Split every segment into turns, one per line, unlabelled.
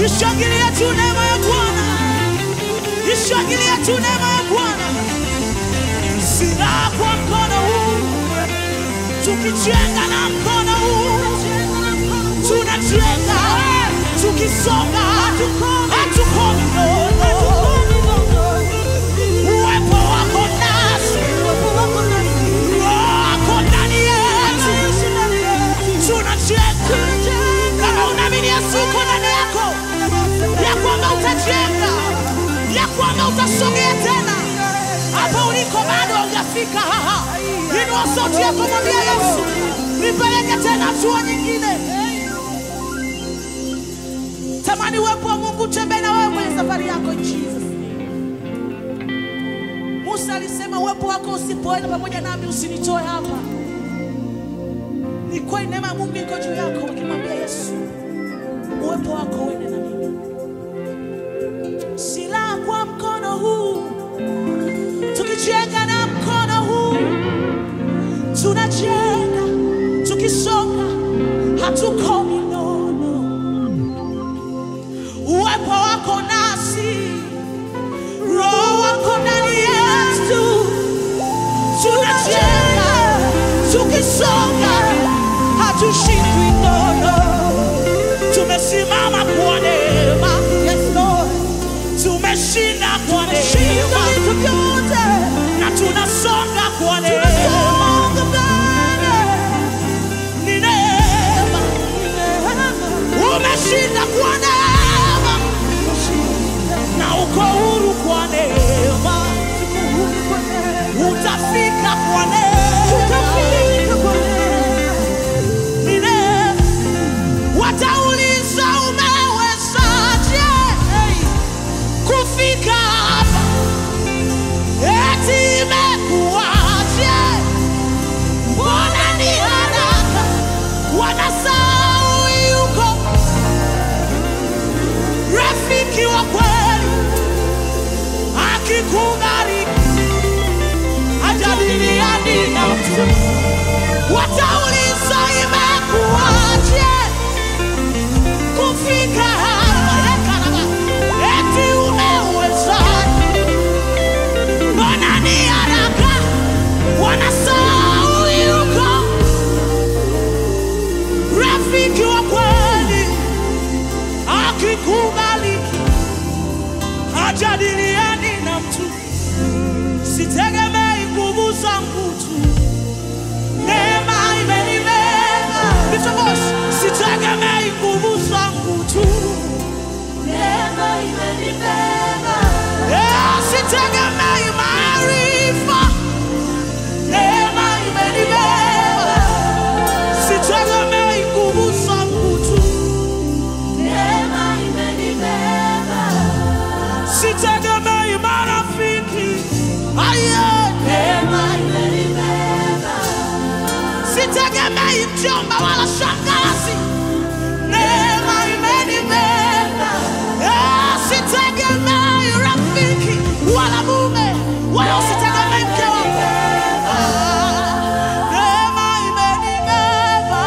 Ishangilie tu neema ya Bwana, ishangilie tu neema ya Bwana. Silaha kwa mkono huu, tukijenga na mkono huu, tunajenga tukisonga, hatukomi nono. Uwepo wako nasi, Roho wako ndani yetu, tunajenga. Kama unaamini Yesu uko ndani yako, ya kwamba utajenga, ya kwamba utasogea tena hapo uliko, bado haujafika. Haha, inua sauti yako, mwambie Yesu, nipeleke tena hatua nyingine. Tamani uwepo wa Mungu utembee na wewe kwenye safari yako in Jesus. Musa alisema uwepo wako usipoenda pamoja nami usinitoe hapa. Ni kweli neema ya Mungu iko juu yako, ukimwambia Yesu uwepo wako uende na mimi. Silaha kwa mkono huu, tukijenga na mkono huu, tunajenga tukisonga, hatukomi nono. Uwepo wako nasi, Roho wako ndani yetu, tunajenga tukisonga, hatushindwi nono. Tumesimama kwa neema, yes Lord, tumeshinda kwa neema na tunasonga kwa neema. Ni neema, umeshinda kwa neema na uko huru kwa neema, utafika kwa neema. Ni neema. Watauliza umewezaje kufika hapa? Eti imekuwaje? Mbona ni haraka? Wanasahau yuko rafiki wa kweli akikubariki hajadiliani na mtu. Watauliza imekuwaje kufika hapa? Ekaraba, eti umewezaje? Mbona ni haraka? Wanasahau yuko rafiki wa kweli akikubaliki hajadiliani na mtu. Sitegemei nguvu zangu tu, neema imenibeba. Lift your voice. Sitegemei nguvu zangu tu, Eh, sitegemei maarifa, neema imenibeba. Sitegemei nguvu zangu tu, sitegemei marafiki, aye, sitegemei mjomba wala shangazi, neema imenibeba. Eh, sitegemei rafiki wala mume wala usitegemei mke wangu. Ah, neema imenibeba.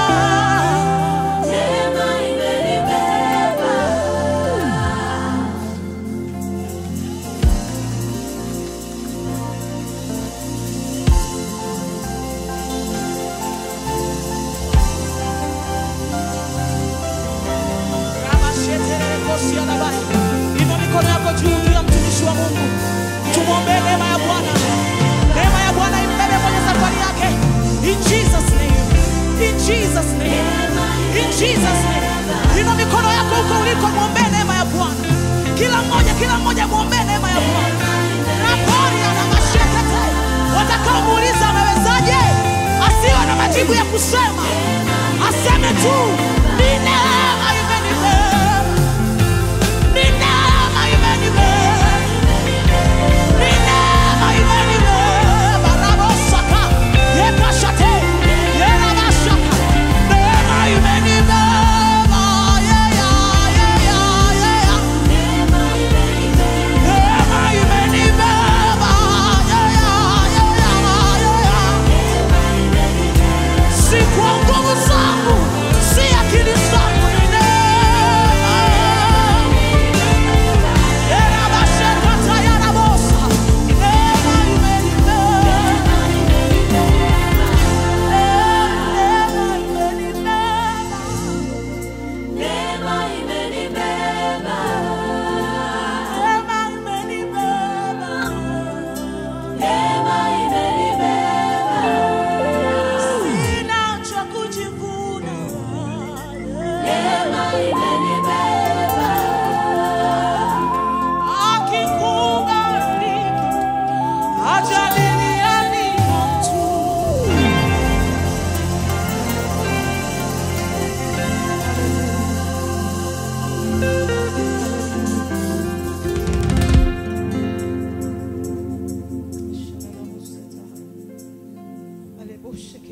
Inua mikono yako juu juu ya mtumishi wa Mungu, tumwombee neema ya Bwana. Neema ya Bwana imbebe kwenye safari yake. In Jesus name. In Jesus name. In Jesus name. Inua mikono yako huko uliko, mwombee neema ya Bwana. Kila mmoja, kila mmoja mwombee neema ya Bwana. Rapori ana mashekete. Watakaomuuliza amewezaje, asiwe na majibu ya kusema, aseme tu ni neema imenibeba. Ni neema imenibeba. Ni neema imenibeba. Rabosaka. Yekashate. Yerabashaka. Neema imenibeba. Yeah, yeah, yeah, yeah, yeah. Neema imenibeba. Yeah, yeah, yeah, yeah, yeah. Si kwa nguvu zangu, si akili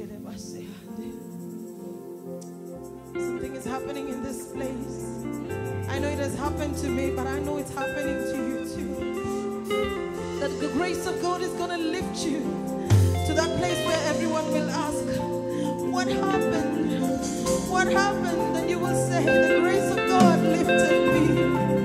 Something is happening in this place. I know it has happened to me, but I know it's happening to you too. That the grace of God is going to lift you to that place where everyone will ask, What happened? What happened? And you will say, The grace of God lifted me.